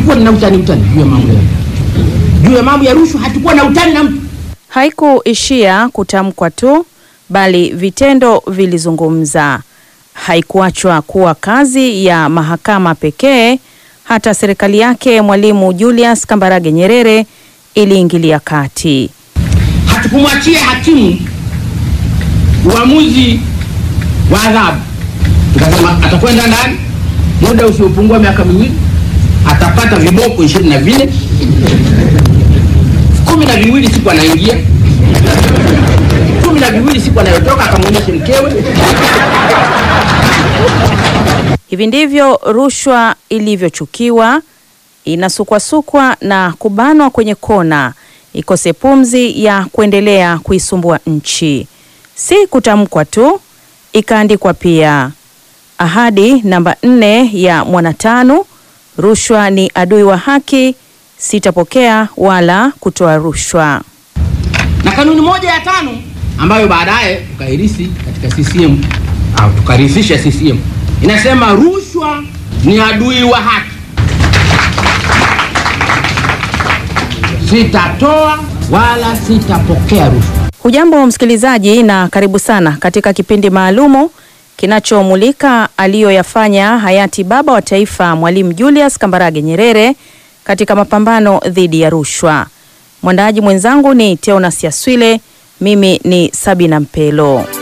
hatukuwa na utani utani juu ya mambo ya juu ya mambo ya rushwa, hatukuwa na utani na mtu. Haikuishia kutamkwa tu, bali vitendo vilizungumza. Haikuachwa kuwa kazi ya mahakama pekee, hata serikali yake Mwalimu Julius Kambarage Nyerere iliingilia kati. Hatukumwachia hakimu uamuzi wa adhabu, tukasema atakwenda ndani muda usiopungua miaka miwili, atapata viboko ishirini na vinne kumi na viwili siku anaingia, kumi na viwili siku anayotoka, akamwonyeshe mkewe. Hivi ndivyo rushwa ilivyochukiwa, inasukwasukwa na kubanwa kwenye kona, ikose pumzi ya kuendelea kuisumbua nchi. Si kutamkwa tu, ikaandikwa pia. Ahadi namba nne ya Mwanatanu: rushwa ni adui wa haki, sitapokea wala kutoa rushwa. Na kanuni moja ya tano ambayo baadaye tukairisi katika CCM au tukarithisha CCM inasema rushwa ni adui wa haki, sitatoa wala sitapokea rushwa. Hujambo msikilizaji, na karibu sana katika kipindi maalumu kinachomulika aliyoyafanya hayati baba wa taifa Mwalimu Julius Kambarage Nyerere katika mapambano dhidi ya rushwa. Mwandaji mwenzangu ni Teonas Yaswile, mimi ni Sabina Mpelo.